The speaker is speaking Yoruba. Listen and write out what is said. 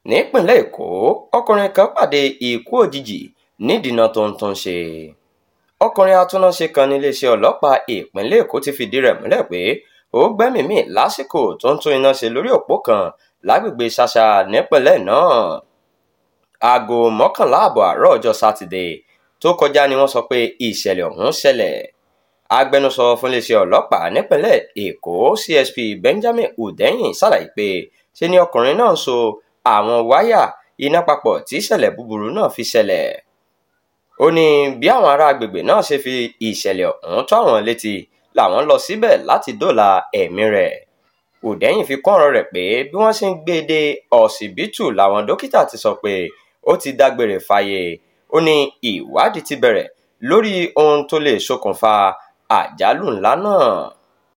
nípìnlẹ̀ èkó ọkùnrin kan pàdé ikú òjijì nídìínà tó ń tún ṣe ọkùnrin atúnáṣe kan níléeṣẹ́ ọlọ́pàá ìpínlẹ̀ èkó ti fìdí rẹ̀ múlẹ̀ pé ó gbẹ́mìí mì lásìkò tó ń tún iná ṣe lórí òpó kan lágbègbè ṣàṣà nípìnlẹ̀ náà aago mọ́kànlá ààbọ̀ àárọ̀ ọjọ́ sátidé tó kọjá ni wọ́n sọ pé ìṣẹ̀lẹ̀ ọ̀hún ṣẹlẹ̀ agbẹnusọ fún iléeṣẹ́ ọlọ́pàá nípìnlẹ̀ èkó csp benjamin hundeyin ṣàlàyé pé ṣe ni ọkùnrin náà ń so àwọn wáyà iná papọ̀ tí ìṣẹ̀lẹ̀ búburú náà fi ṣẹlẹ̀ ó ní bí àwọn ará agbègbè náà ṣe fi ìṣẹ̀lẹ̀ ọ̀hún tó àwọn létí làwọn lọ síbẹ̀ láti dóòlà ẹ̀mí rẹ̀ hundeyin fi kún ọ̀rọ̀ rẹ̀ pé bí wọ́n ṣe ń gbé e dé ọsibítù làwọn dókítà ti sọ pé ó ti dágbére fáyé ó ní ìwádìí ti bẹ̀rẹ̀ lórí ohun tó lè ṣokùnfà àjálù ńlá náà